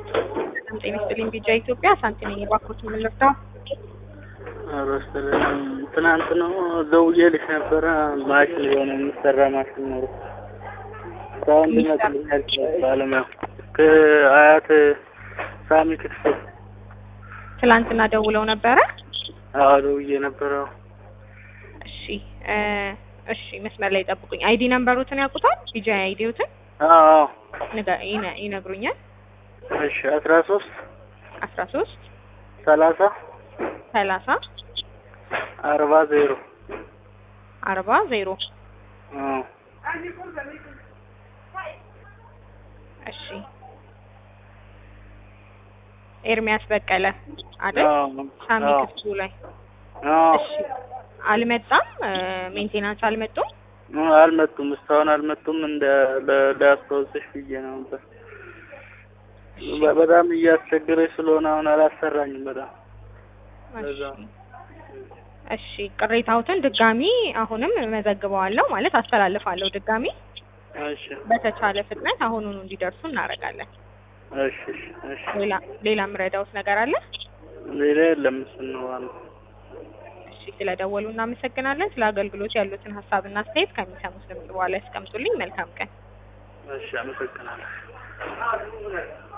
በጣም ጤና ይስጥልኝ ቢጃ ኢትዮጵያ ሳንቲ ነኝ። እባክዎት ምን ልርዳው? አረስተልኝ ትናንት ነው ደውዬልሽ ነበረ። ማሽን የሆነ የሚሰራ ማሽን ኖሮ እስካሁን ሊመጣልኝ አልቻለም። ባለሙያው ከአያት ሳሚ ክትፎ ትላንትና ደውለው ነበረ። አዎ ደውዬ ነበረ። እሺ እ እሺ መስመር ላይ ጠብቁኝ። አይዲ ነምበሮትን ያውቁታል? ቢጃ አይዲዎትን አዎ ንገ- ይነ- ይነግሩኛል። እሺ አስራ ሶስት አስራ ሶስት ሰላሳ ሰላሳ አርባ ዜሮ አርባ ዜሮ አዎ እሺ ኤርሚያስ በቀለ አይደል? አዎ ሳሚ አዎ ክፍቱ ላይ አዎ እሺ አልመጣም። ሜንቴናንስ አልመጡም። አልመጡም፣ እስካሁን አልመጡም። እንደ ለ- ላስታውስሽ ብዬ ነው ነበር። በ- በጣም እያስቸገረች ስለሆነ አሁን አላሰራኝም በጣም ለዛ እሺ እሺ ቅሬታዎትን ድጋሚ አሁንም መዘግበዋለሁ ማለት አስተላልፋለሁ። ድጋሚ እሺ በተቻለ ፍጥነት አሁኑኑ እንዲደርሱ እናደርጋለን። እሺ እሺ እሺ ሌላ ሌላ የምረዳውት ነገር አለ? ሌላ የለም። እሱን ነው ዋናው። እሺ ስለደወሉ እናመሰግናለን። ስለ አገልግሎት ያሉትን ሀሳብና አስተያየት ከሚሰሙት ድምጽ በኋላ ያስቀምጡልኝ። መልካም ቀን። እሺ አመሰግናለሁ።